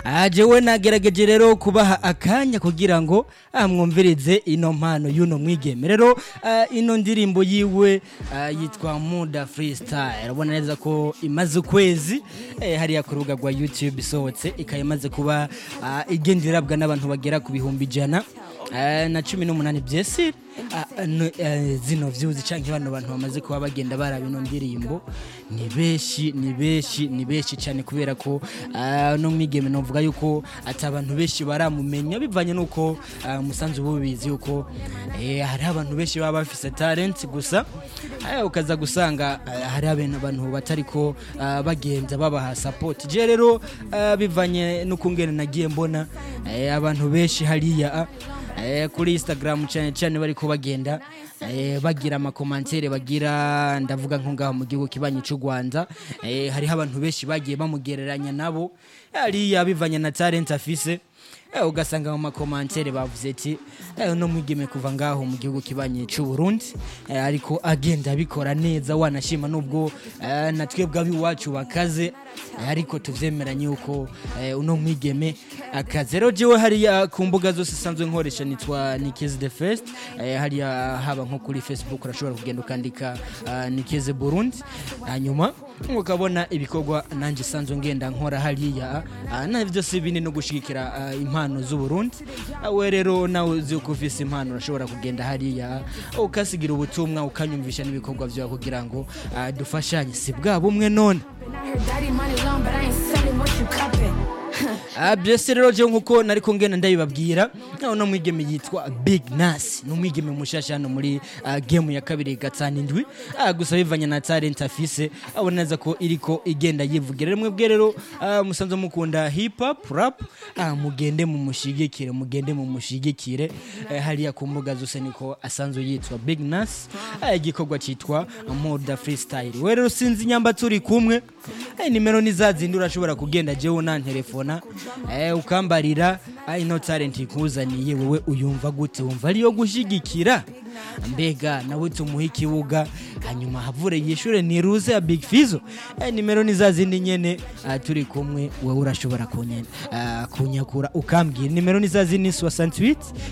Ah, jewe nagerageje rero kubaha akanya kugira ngo ah, mwumvirize ino mpano y'uno mwigeme rero ah, ino ndirimbo yiwe ah, yitwa muda freestyle urabona neza ko imaze ukwezi eh, hariya ku rubuga rwa youtube isohotse ikaba imaze kuba ah, igenda irabwa n'abantu bagera ku bihumbi ijana ah, na cumi n'umunani byesire Ah, no, eh, zino views canke bano bantu bamaze kuba bagenda baraba ino ndirimbo ni benshi ni benshi ni benshi cyane kubera ko ah, no mwigeme novuga yuko ati abantu benshi baramumenya bivanye nuko ah, musanzu bubizi yuko eh, hari abantu benshi baba bafise talent gusa eh, ukaza gusanga ah, hari abantu abantu batariko ah, bagenza babaha support je rero ah, bivanye n'ukungene nagiye mbona eh, abantu benshi hariya ah, eh, kuri instagram cyane cyane bariko bagenda eh, bagira amakomantere bagira ndavuga nko ngaho mu gihugu kibanyi cy'u rwanda eh, hariho abantu benshi bagiye bamugereranya nabo hariya bivanye na talent afise eh, ugasanga mu makomantere bavuze ati eh, no mwigeme kuva ngaho mu gihugu kibanyi cy'u burundi eh, ariko agenda abikora neza wanashima nubwo eh, na twebwe ab'iwacu bakaze eh, ariko tuvyemeranye yuko eh, uno mwigeme akaze rero jewe hariya ku mbuga zose sanzwe nkoresha nitwa Nikiz the First eh, hariya haba nko kuri Facebook urashobora kugenda ukandika uh, Nikiz Burundi hanyuma ukabona ibikorwa nanjye sanzwe ngenda nkora hariya uh, navyo si bini no gushigikira uh, impano z'u Burundi uh, we rero nawe uzi uko ufise impano urashobora kugenda hariya uh, ukasigira ubutumwa ukanyumvisha n'ibikorwa vyawe kugira ngo uh, dufashanye si bwa bumwe none I heard daddy money long, but I ain't selling what you copping. Ah, byose rero je nkuko nariko ngena ndabibabwira no mwigeme yitwa Big Nas no mwigeme mushasha hano muri ah, game ya kabiri gatanu indwi ah, gusa bivanye na talent afise abona neza ko iriko igenda yivugira rimwe bwe rero ah, musanze mukunda hip hop rap ah, mugende mu mushigikire mugende mu mushigikire eh, hariya ku mbuga zose niko asanzwe yitwa Big Nas ah, igikorwa cyitwa Moda Freestyle we rero sinzi nyamba turi kumwe eh, nimero ni za zindi urashobora kugenda jewe na telefona eh, ukambarira ah, ino talent ikuzaniye wewe uyumva gute wumva ariyo gushigikira mbega nawe tumuhe ikibuga hanyuma havure yishure niruze ya Big Fizo eh, nimero ni za zindi nyene ah, turi kumwe wewe urashobora kunya, ah, kunyakura ukambwira nimero ni za zindi 68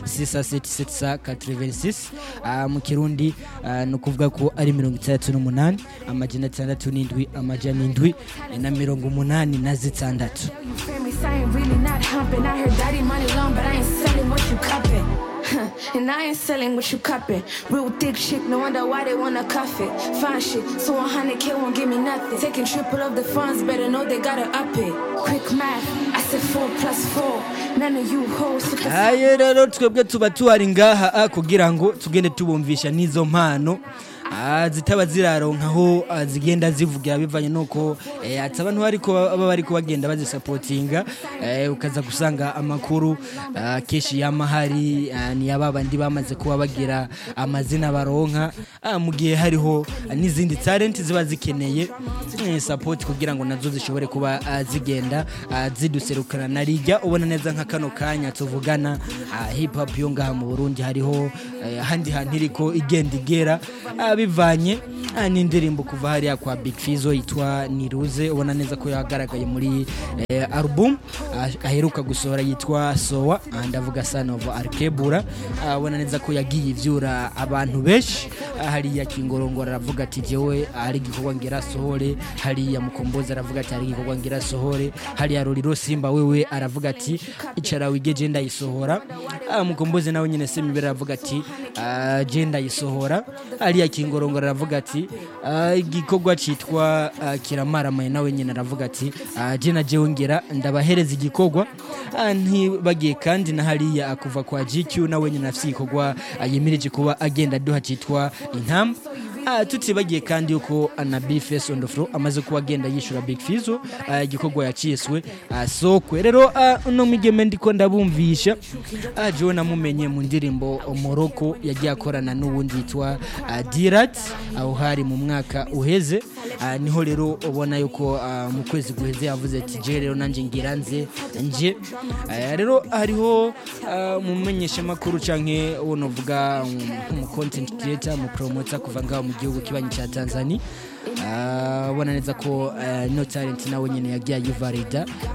677 86 ah, mu kirundi ah, ni ukuvuga ko ari mirongo itandatu n'umunani amajana atandatu n'indwi amajana indwi na mirongo umunani na zitandatu You feel me? So I ain't really not humping. I heard daddy money long, but I ain't selling what you copping. and I ain't selling what you copping. Real thick shit, no wonder why they wanna cuff it. Fine shit, so 100k won't give me nothing. Taking triple of the funds, better know they gotta up it. Quick math, I said four plus four. None of you hoes super aye rero twebwe tuba tuhari ngaha ah, kugira ngo tugende tubumvisha n'izo mpano ah, zitaba ziraronkaho ah, zigenda zivugira bivanye nuko eh, ati abantu bariko baba bariko bagenda bazisapotinga eh, ukaza gusanga amakuru ah, kenshi y'amahari ah, ni aba bandi bamaze kuba bagira amazina baronka ah, mu gihe hariho ah, n'izindi talent ziba zikeneye eh, support kugira ngo nazo zishobore kuba ah, zigenda ah, ziduserukana na rijya ubona neza nka kano kanya tuvugana ah, hip hop yo ngaha mu Burundi hariho eh, ahandi hantu iriko igenda igera ah, bivanye ah, n'indirimbo kuva hariya kwa Big Fizzo yitwa Niruze ubona neza ko yagaragaye muri eh, album ah, aheruka gusohora yitwa Sowa ah, ndavuga Son of Arkebura ah, ubona neza ko yagiye ivyura abantu benshi ah, hariya Kingorongoro aravuga ati jewe hari igikorwa ngira sohore hariya Mukombozi aravuga ati hari igikorwa ngira sohore hariya Roriro Simba wewe aravuga ati icara wigeje ndayisohora ah, Mukombozi nawe nyene Semibera aravuga ati ah, je ndayisohora hariya Kingorongoro aravuga ati ah, igikorwa citwa ah, kiramaramaye nawe nyene aravuga ati ah, je na jewe ngira ndabahereza igikorwa ah, ntibagiye kandi na hariya ah, kuva kwa GQ nawe nyene afise igikorwa ah, yemereje kuba agenda duha citwa intamba Ah, tutibagiye kandi yuko anabi face on the floor amaze kuba agenda yishura big fizo ah, igikorwa yaciswe ah, sokwe rero ah, uno migeme ndiko ndabumvisha ah, jewe namumenye mu ndirimbo moroko yagiye akorana n'uwundi yitwa ah, dirat aho hari mu mwaka uheze ah, niho rero ubona yuko ah, mu kwezi guheze yavuze ati je rero nanjye ngira nze nje Ah, rero hariho ah, mumenyeshamakuru canke uwo novuga um, nk'umu content creator mu promoter kuva ngaho mu gihugu kibanyi cya Tanzania Ah, ubona neza ko ah, no talent nawe nyine yagiye ayivarida Ah,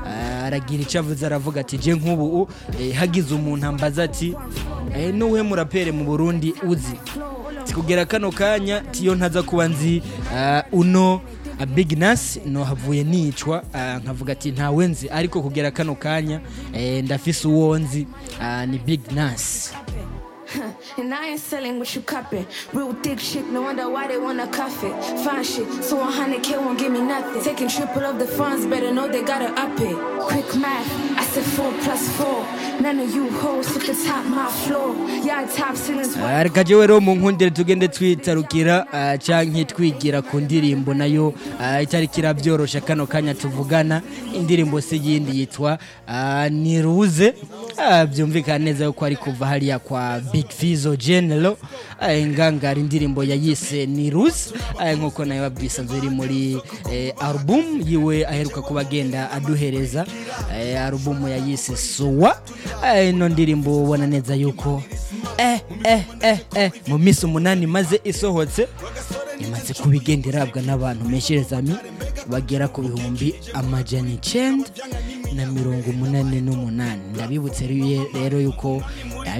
aragira icyo avuze aravuga ati je nk'ubu eh, hagize umuntu ambaza ati eh, nuwe murapere mu burundi uzi kugera kano kanya tiyo ntaza kuba nzi ah, uno ah, big nas no havuye nicwa ah, nkavuga ati ntawe nzi ariko kugera kano kanya eh, ndafise uwo nzi ah, ni big nas And I ain't selling what you cupping. Real thick shit, no wonder why they wanna cuff it. Fine shit, so 100k won't give me nothing. Taking triple of the funds, better know they gotta up it. Quick math, I said four plus four. None of you hoes hit the top my floor. Yeah, top ceilings. Ah, reka jewe rero mu nkundire tugende twitarukira ah, canke twigira ku ndirimbo nayo ah, itariko irabyorosha kano kanya tuvugana indirimbo si yindi yitwa ah, niruze Ah, byumvikana neza yuko ari kuva hariya kwa big fizo general ah, ingangara indirimbo yayise niruze ah, nkuko nayo bisanzwe iri muri eh, album yiwe aheruka kuba agenda aduhereza eh, album yayise suwa Ah, ino ndirimbo ubona neza yuko eh, eh, eh, eh. mu minsi umunani maze isohotse imaze kuba igenda irabwa n'abantu mesherezami bagera ku bihumbi amajana icenda na mirongo umunani n'umunani ndabibutse rero yuko